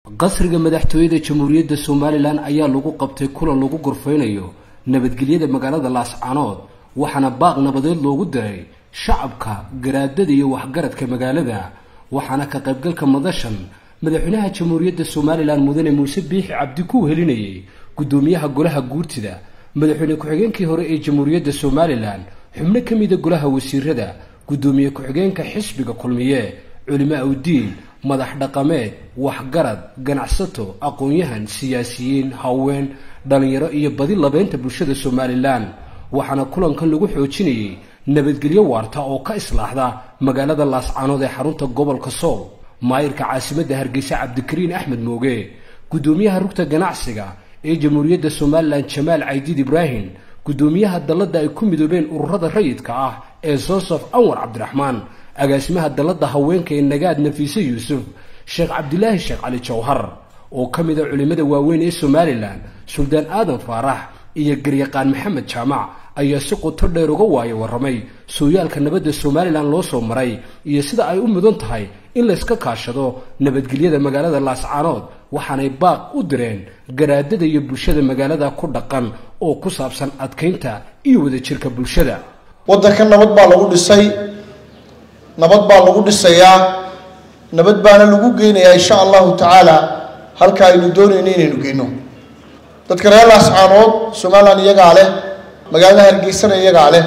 qasriga madaxtooyada jamhuuriyadda somalilan ayaa lagu qabtay kulan lagu gorfeynayo nabadgelyada magaalada laascanood waxaana baaq nabadeed loogu diray shacabka garaadada iyo waxgaradka magaalada waxaana ka qaybgalka madashan madaxweynaha jamhuuriyadda somalilan mudane muuse biixi cabdi ku helinayay guddoomiyaha golaha guurtida madaxweyne ku-xigeenkii hore ee jamhuuriyadda somalilan xubno ka mida golaha wasiirada guddoomiye ku-xigeenka xisbiga kulmiye culimaa udiin madax dhaqameed waxgarad ganacsato aqoon-yahan siyaasiyiin haween dhallinyaro iyo badi labeynta bulshada somalilan waxaana kulankan lagu xoojinayay nabadgelyo waarta oo ka islaaxda magaalada laascanood ee xarunta gobolka sool maayirka caasimadda hargeysa cabdikariin axmed mooge guddoomiyaha rugta ganacsiga ee jamhuuriyadda somalilan jamaal caydiid ibraahim guddoomiyaha dalladda ay ku midoobeen ururada rayidka ah ee sosof anwar cabdiraxmaan agaasimaha dalladda haweenka ee nagaad nafiise yuusuf sheekh cabdilaahi sheekh cali jawhar oo ka mid a culimmada waaweyn ee somalilan suldaan aadan faarax iyo garyaqaan maxamed jaamac ayaa si qoto dheer uga waayo warramay sooyaalka nabadda somalilan loo soo maray iyo sida ay u mudan tahay in layska kaashado nabadgelyada magaalada laascaanood waxaanay baaq u direen garaadada iyo bulshada magaalada ku dhaqan oo ku saabsan adkaynta iyo wadajirka bulshada waddanka nabad baa lagu dhisay nabad baa lagu dhisayaa nabad baana lagu geynayaa insha allahu tacaala halka aynu doonayno inaynu geyno dadka reer laascaanood somalilan iyagaa leh magaalada hargeysana iyagaa leh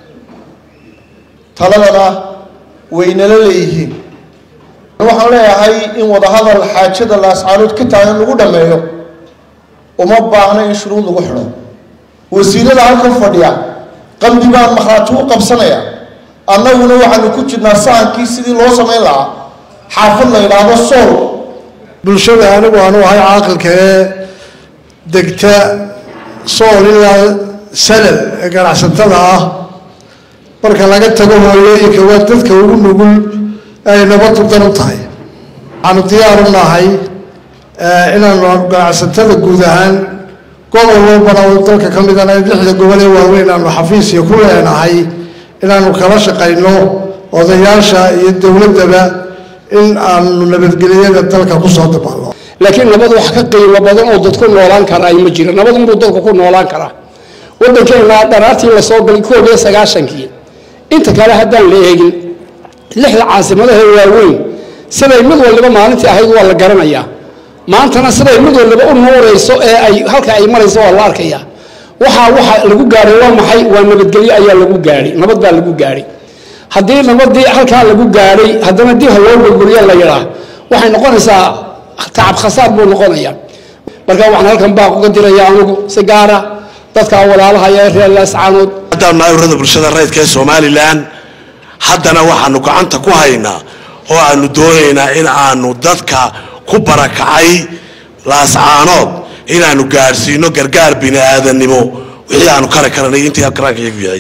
taladana waynala leeyihiin waxaan leeyahay in wadahadal xaajada laascaanood ka taagan lagu dhammeeyo uma baahna in shuruud lagu xidho wasiirada halkan fadhiya qalbi baan makhraati u qabsanaya annaguna waxaanu ku jirnaa sahankii sidii loo samayn lahaa xaafad la yidhaahdo sool bulshada anigu aanu ahay caaqilka ee degta sool ilaa sanad ee ganacsatada ah marka laga tago hooyooyinka waa dadka ugu nugul ay nabadu dan u tahay waxaanu diyaaru nahay inaanu ganacsatada guud ahaan gobol walbana oo dalka ka midana lixda gobol ee waaweyn aanu xafiisiya ku leenahay inaanu kala shaqayno odayaasha iyo dowladdaba in aanu nabadgelyada dalka kusoo dabaalno laakiin nabad wax ka qiimo badan oo dadku noolaan karaa ma jiro nabad unbuu dadku ku noolaan karaa waddankeena dharaartii lasoo galay koob iyo sagaashankii inta kale haddaan la eegin lixda caasimadaha waaweyn siday mid waliba maalintii ahayd waa la garanayaa maantana siday mid waliba u nuurayso ee ay halka ay marayso waa la arkaya waxaa waxa lagu gaadhay waa maxay waa nabadgelyo ayaa lagu gaadhay nabad baa lagu gaadhay haddii nabadii halkaa lagu gaadhay haddana dib ha loo gurguriya la yidhaa waxay noqonaysaa tacab khasaar buu noqonaya marka waxaan halkan baaq uga diraya anigu si gaara dadka walaalaha ee reer laascaanood haddaan nahay urada bulshada rayidka ee somalilan haddana waxaanu gacanta ku haynaa oo aanu doonaynaa in aanu dadka ku barakacay laascaanood inaanu gaadhsiino gargaar bini aadannimo wixii aanu kari karanay intii karaanka iyagu yahay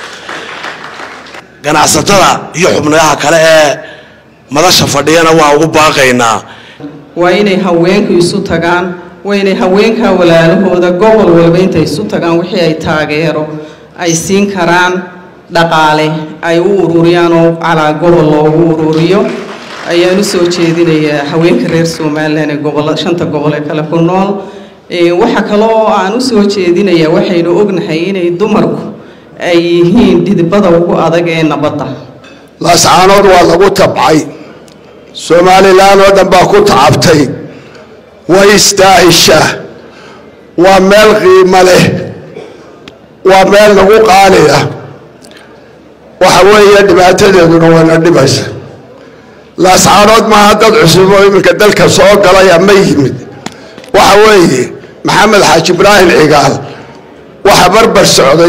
ganacsatada iyo xubnayaha kale ee madasha fadhiyana waa ugu baaqaynaa waa inay haweenku isu tagaan waa inay haweenka walaalahooda gobol walba intay isu tagaan wixii ay taageero ay siin karaan dhaqaale ay u ururiyaan oo calaa gobol loogu ururiyo ayaan usoo jeedinayaa haweenka reer somalilan ee gobol shanta gobol ee kale ku nool waxa kale oo aan usoo jeedinayaa waxaynu ognahay inay dumarku ay yihiin dhidibada ugu adag ee nabadda laascaanood waa lagu tabcay somalilan oo dhan baa ku tacabtay way istaahishaa waa meel qiimo leh waa meel lagu qaaliya waxa weeye dhibaatadeeduna wayna dhibaysa laascaanood maaha dad cusub oo iminka dalka soo galay ama yimid waxa weeye maxamed xaaji ibraahim cigaal waxa barbar socday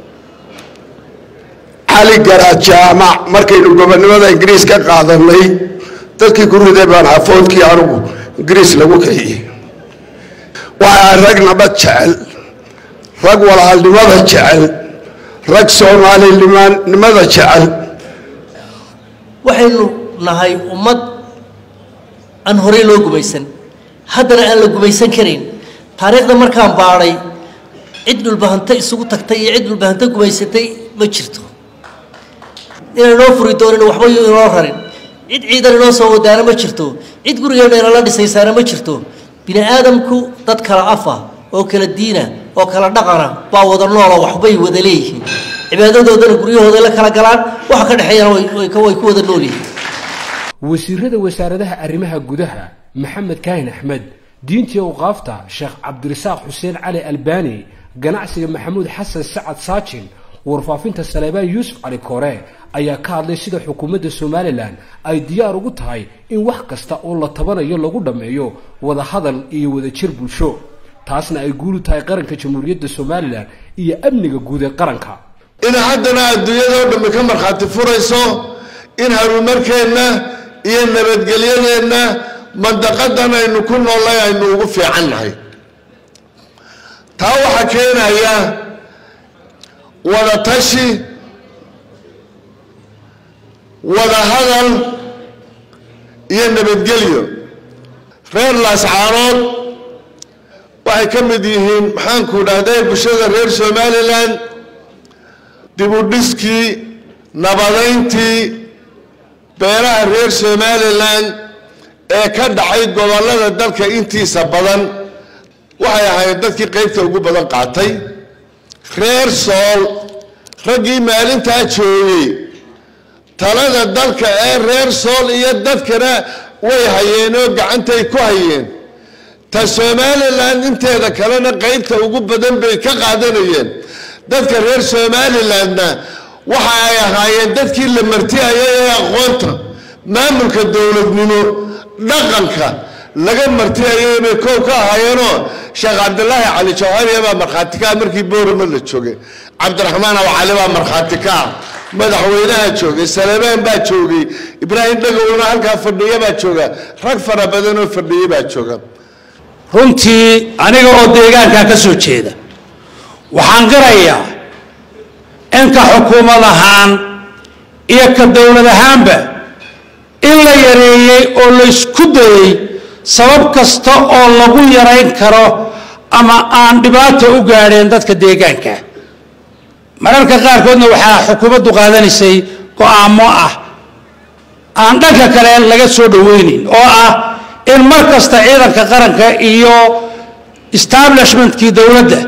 cali garaad jaamac markaynu gobonnimada ingiriis ka qaadanay dadkii ku riday baan afoodkii anugu ingiriis lagu kiciyey waxaa rag nabad jecel rag walaalnimada jecel rag soomaalinimada jecel waxaynu nahay ummad aan horey loo gumaysan haddana aan la gumaysan karayn taariikhda markaan baadhay cid dhulbahanta isugu tagtay iyo cid dhulbahanta gumaysatay ma jirto inaan noo furi doonin waxba inoo rarin cid ciidan inoo soo wadaana ma jirto cid gurigeenna inala dhisaysaana ma jirto bini aadamku dad kala afa oo kala diina oo kala dhaqana baa wada nooloo waxbay wada leeyihiin cibaadadoodana guryahooda la kala galaan waxa ka dhexeeyana way ku wada nool yihiin wasiirada wasaaradaha arrimaha gudaha maxamed kaahin axmed diintii awqaafta sheekh cabdirasaaq xuseen cali albani ganacsiga maxamuud xasan sacad saajin warfaafinta saleebaan yuusuf cali koore ayaa ka hadlay sida xukuumadda somalilan ay diyaar ugu tahay in wax kasta oo la tabanayo lagu dhammeeyo wadahadal iyo wadajir bulsho taasna ay guulu tahay qaranka jamhuuriyadda somalilan iyo amniga guud ee qaranka in haddana adduunyadao dhammi ka markhaati furayso in horumarkeenna iyo nabadgelyadeenna mandaqadan aynu ku noolnay aynu ugu fiican nahay taa waxaa keenaya wada tashi wada hadal iyo nabadgelyo reer laascaanood waxay ka mid yihiin maxaanku dhahday bulshada reer somalilan dibudhiskii nabadayntii beelaha reer somalilan ee ka dhacay gobollada dalka intiisa badan waxay ahayd dadkii qaybta ugu badan qaatay reer sool raggii maalintaa joogay talada dalka ee reer sool iyo dadkana way hayeen oo gacantay ku hayeen ta somalilan inteeda kalena qaybta ugu badan bay ka qaadanayeen dadka reer somalilandna waxa ay ahaayeen dadkii la martiyaya ee aqoonta maamulka dowladnimo dhaqanka laga martiyayay bay koow ka ahaayeenoo sheekh cabdilaahi cali jawhariya baa markhaati ka ah markii boorama la joogay cabdiraxmaan aw cali baa markhaati ka ah madaxweynaha joogay saleebaan baa joogay ibraahim dhagowna halkaa fadhiya baa jooga rag fara badan oo fadhiya baa jooga runtii aniga oo deegaankaa ka soo jeeda waxaan qirayaa in ka xukuumad ahaan iyo ka dowlad ahaanba in la yareeyey oo la isku dayey sabab kasta oo lagu yarayn karo ama aan dhibaato u gaadheen dadka deegaanka mararka qaarkoodna waxaa xukuumaddu qaadanaysay go-aamo ah aan dhanka kale laga soo dhoweynin oo ah in mar kasta ciidanka qaranka iyo establishmentkii dowladda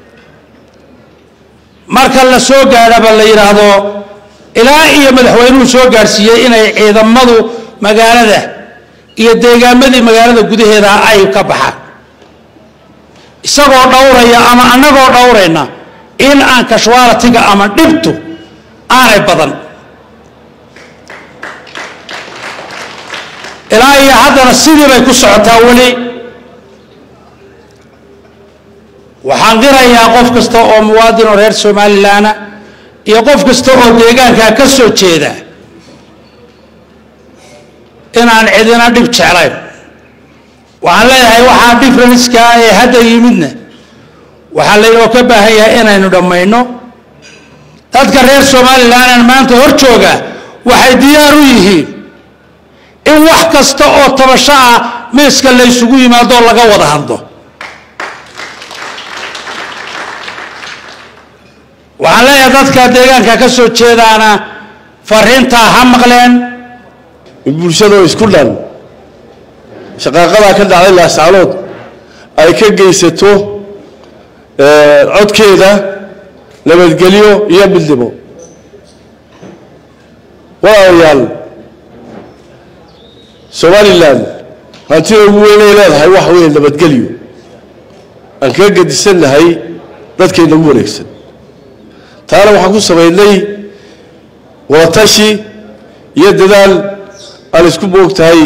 marka la soo gaadhaba la yidhaahdo ilaa iyo madaxweynuhu soo gaadhsiiyey inay ciidamadu magaalada iyo deegaamadii magaalada gudaheeda ay ka baxaan isagoo dhowraya ama annagoo dhowrayna in aan kashwaalatiga ama dhibtu aanay badan ilaa iyo haddana sidii bay ku socotaa weli waxaan qirayaa qof kasta oo muwaadin oo reer somalilanna iyo qof kasta oo deegaankaa ka soo jeeda inaan cidina dhib jeclayn waxaan leeyahay waxaa differenska ee hadda yimidna waxaa laynoo ka baahan yahay inaynu dhammayno dadka reer somalilan maanta hor jooga waxay diyaar u yihiin in wax kasta oo tabasho ah miiska la ysugu yimaado oo laga wada hadlo waxaan leeyahay dadka deegaanka ka soo jeedaana fariintaa ha maqleen in bulshadoo isku dhan shaqaaqadaa ka dhacday laascaanood ay ka geysato codkeeda nabadgelyo iyo midnimo walaalayaal somalilan hantida ugu weynay leedahay waxa weeye nabadgelyo aan kaga gedisannahay dadkayna ugu wareegsan taana waxaan ku samaynay wadatashi iyo dadaal aan isku moogtahay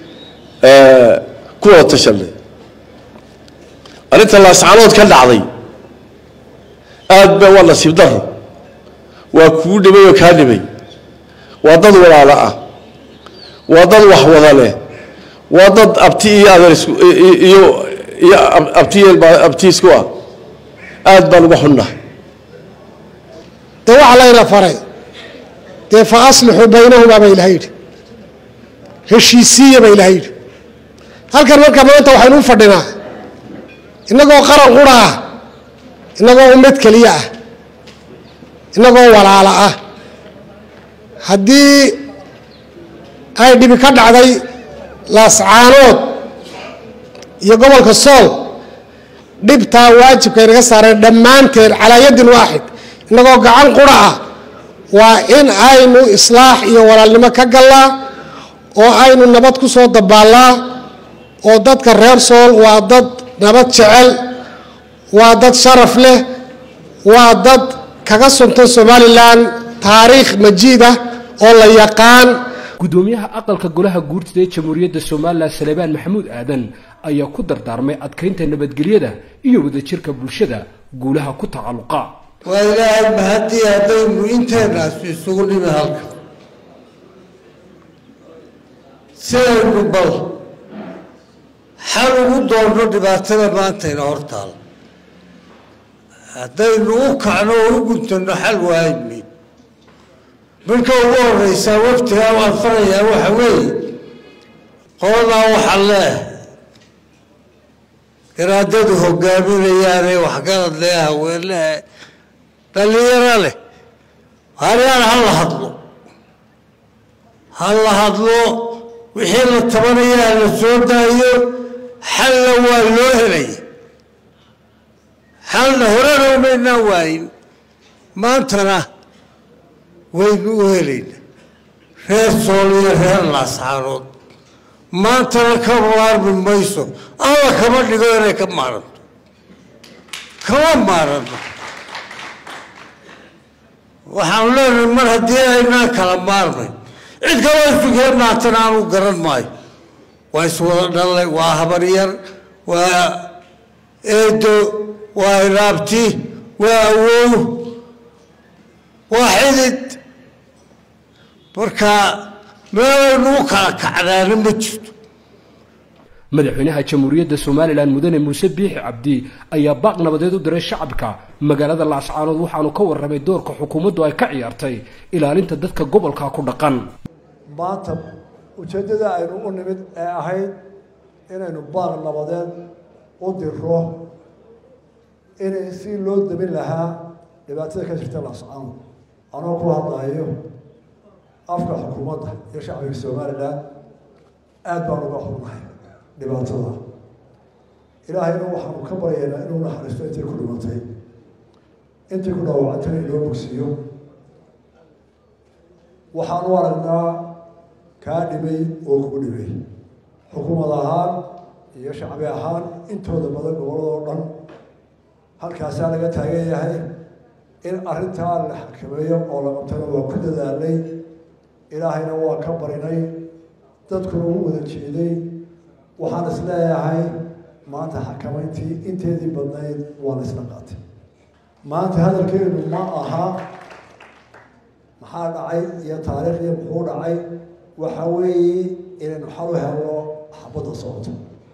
ku wada tashanay arrinta laascaanood ka dhacday aad ba waa nasiib daro waa kuu dhibay oo kaa dhibay waa dad walaalo ah waa dad wax wada leh waa dad abti iyo adeer isku iyo iyo abti abti isku ah aad baan uga xunnahay dee waxaa layna faray dee fa aslixuu baynahumaa ba ilaha yidhi heshiisiiya ba ilaha yidhi halkan marka maanta waxaynu u fadhinaa innagoo qaran qura ah innagoo ummad keliya ah innagoo walaalo ah haddii ay dhibi ka dhacday laascaanood iyo gobolka sool dhibtaa waajibka inaga saareen dhammaanteen calaa yadin waaxid innagoo gacan qura ah waa in aynu islaax iyo walaalnimo ka gallaa oo aynu nabad ku soo dabaallaa oo dadka reer sool waa dad nabad jecel waa dad sharaf leh waa dad kaga suntan somalilan taariikh majiid ah oo la yaqaan gudoomiyaha aqalka golaha guurtida ee jamhuuriyadda somalilan salebaan maxamuud aadan ayaa ku dardaarmay adkaynta nabadgelyada iyo wadajirka bulshada guulaha ku tacalluqa waa ilaahay mahadii haddaynu inteenaas isugu nimi halka sidaynu bal xal ugu doonno dhibaatada maantayna hortaal haddaynu u kacno oo u guntanno xal waaymayn marka ugu horeysaa waftigaa waan farayaa waxa weeye qoladaa waxaa leeh garaadadu hogaaminayaane waxgarad leh haweenehe dhallinyaro leh haryaan ha la hadlo ha la hadlo wixii la tabanayaa la soo daayo xalna waa loo helaya xalna horena umaynaan waayin maantana waynu u helayna reer sool iyo reer laasxaanood maantana ka maarmi mayso alla kama dhigo inay ka maaranto kama maaranno waxaanu leenahay mar haddii aynaan kala maarmayn cid kaloo isugee maantana aanu garan maayo waa iswada dhallay waa habaryar waa eedo waa ilaabti waa awow waa xidid marka meelaynu u kala kacnaana ma jirto madaxweynaha jamhuuriyadda somalilan mudane muuse biixi cabdi ayaa baaq nabadeed u diray shacabka magaalada laascaanood waxaanu ka warramay doorka xukuumaddu ay ka ciyaartay ilaalinta dadka gobolka ku dhaqan maanta ujeeddada aynu u nimid ee ahayd inaynu baaq nabadeed u diro inay si loo damin lahaa dhibaatada ka jirta laascaanood anoo ku hadlayo afka xukuumadda iyo shacbiga somalilan aada baan uga xunnahay dhibaatada ilaahayna waxaanu ka baryaynaa inuu naxariisto intay ku dhimatay intay ku dhaawacantay inoo bogsiiyo waxaanu aragnaa kaa dhimay oo kugu dhimay xukuumad ahaan iyo shacbi ahaan intooda badan gobolladoo dhan halkaasaa laga taagan yahay in arrintaa la xakameeyo oo la qabtana waa ku dadaalnay ilaahayna waa ka barinay dadkuna ugu wada jeeday waxaan is leeyahay maanta xakamayntii inteedii badnayd waa la isla qaatay maanta hadalkeenu ma aha maxaa dhacay iyo taariikhdii muxuu dhacay waxa weeye inaynu xal u helno xabadda socoto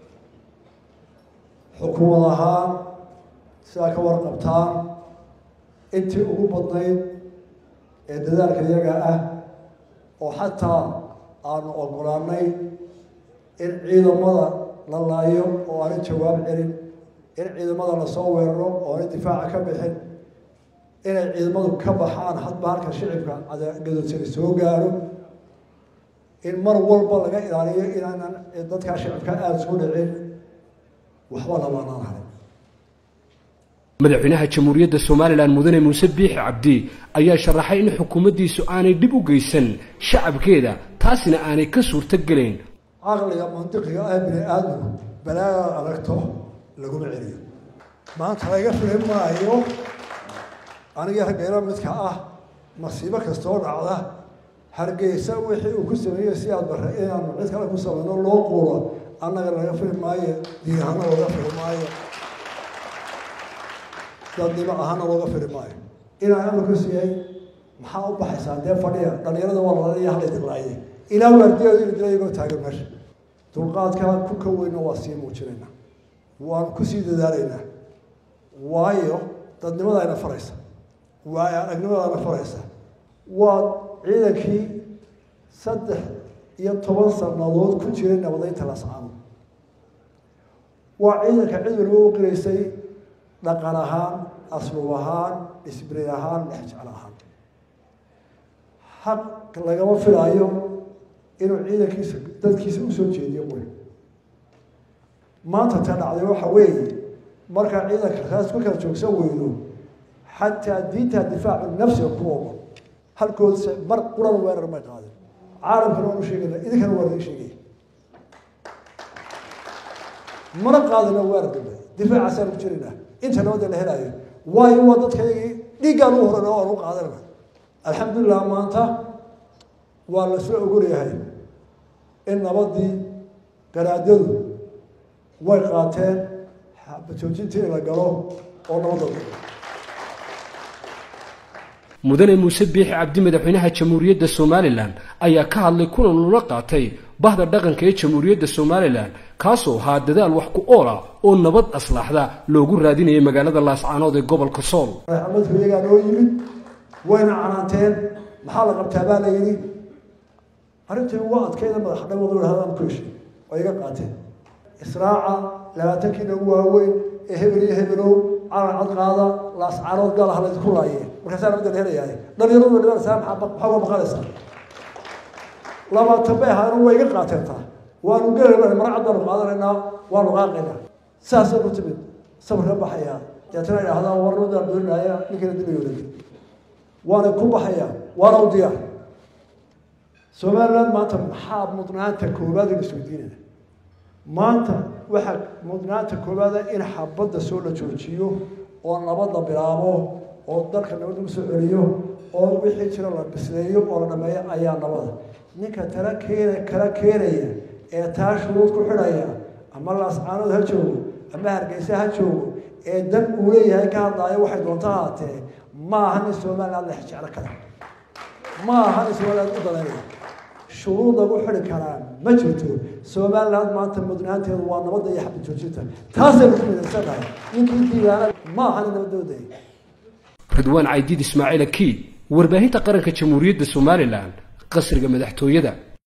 xukuumad ahaan sidaa ka warqabtaan intii ugu badnayd ee dadaalka iyaga ah oo xataa aanu ogolaanay in ciidamada la laayo oo aanay jawaab celin in ciidamada lasoo weeraro oo aanay difaaca ka bixin inay ciidamadu ka baxaan hadba halka shicibka gadodsani soo gaaro in mar walba laga ilaaliyo inaanan dadkaa shicibka aada soo dhicin waxba labaanaan harin madaxweynaha jamhuuriyadda somalilan mudane muuse biixi cabdi ayaa sharaxay in xukuumaddiisu aanay dhib u geysan shacabkeeda taasina aanay ka suurto gelayn caqliga mandiqiga ah bini aadmigu balaadaad aragto laguma celiyo maanta laga fili maayo aniga raggeena midka ah masiibo kastoo dhacda hargeysa wixii uu ku sameeyey si aad bare inaanu cid kale ku samayno loo quuro annaga laga fili maayo diin ahaana looga fili maayo dadnimo ahaana looga fili maayo inaan amarku siiyey maxaa u baxaysaa dee fadhiya dhalinyarada waa lalaya halay dilaaye ilaa waardiyaodu inu dila iyagoo taagan meesha dulqaadkaa ku ka weyna waa sii muujinaynaa waan kusii dadaalaynaa waayo dadnimada ayna faraysa waayo aragnimadaana faraysa waa ciidankii saddex iyo toban sannadood ku jiray nabadeynta lascaano waa ciidanka cid waliba u qiraysay dhaqan ahaan aslub ahaan disbrin ahaan dhexjecel ahaan xaq lagama filaayo inuu ciidankiisa dadkiisa usoo jeediyo quri maanta ta dhacday waxa weeye markaa ciidanka raas ku kala joogsan weyno xataa diinta difaacu nafsiga ku ogo halkoodse mar quran weerar may qaadin caalamkana waan u sheegayna idinkana waa laga sheegaya mana qaadina weerar dambe difaacaasaan ku jirayna inta nabadda la helaayo waayo waa dadkaygii dhiiggaan u horan oo aan u qaadanana alxamdulilah maanta waa la soo ogolyahay in nabadii garaadadu way qaateen bajoojintii in la galo oo nabadda mudane muuse biixi cabdi madaxweynaha jamhuuriyadda somalilan ayaa ka hadlay kulan lula qaatay bahda dhaqanka ee jamhuuriyadda somalilan kaasoo ahaa dadaal wax ku oola oo nabad aslaaxda loogu raadinayay magaalada laascaanood ee gobolka sool maxamadku iyagaa noo yimid wayna canaanteen maxaa la qabtaa baa la yidhi arrintii waa adkayda madax dhawadu hadaan ku heshay oo iga qaateen israaca labaatankiina ugu waaweyn ee hebel iyo hebelow calan cad qaada laascaanood gaal ah laydinku laayeen markaasaa nabadda la helayaay dhalinyaradu dhibanaysaa maxaa uga baqanaysaa labaatan bay ahaayeen waa iga qaateen taa waanu gelayna mara cad baanu qaadanaynaa waanu qaaqaynaa saasay ku timid sabarka baxayaa deetana idhaahdaa warnadaan dooninaya ninkana dilayooda waana ku baxayaa waana u diyaar somaliland maanta maxaa mudnaanta koowaad in isweydiinayna maanta waxaa mudnaanta koowaada in xabadda soo la joojiyo oo nabad la bilaabo oo dalka nabad lagu soo celiyo oo wixii jira la bisleeyo oo la dhameeyo ayaa nabada ninka tala keena kala keenaya ee taa shuruud ku xidhaya ama laascaanood ha joogo ama hargeysa ha joogo ee dan uu leeyahay ka hadlaayo waxay doonto haatee ma aha nin somaliland lex jeclo kale ma aha nin somaliland u daleynaya shuruud lagu xidhi karaa ma jirto somaliland maanta mudnaanteedu waa nabadda iyo xabad joojinta taasaynu ku midaysannahay ninkii diiwaana ma aha nin nabadooday ridwaan caydiid ismaaciil akiid warbaahinta qaranka jamhuuriyadda somalilan qasriga madaxtooyada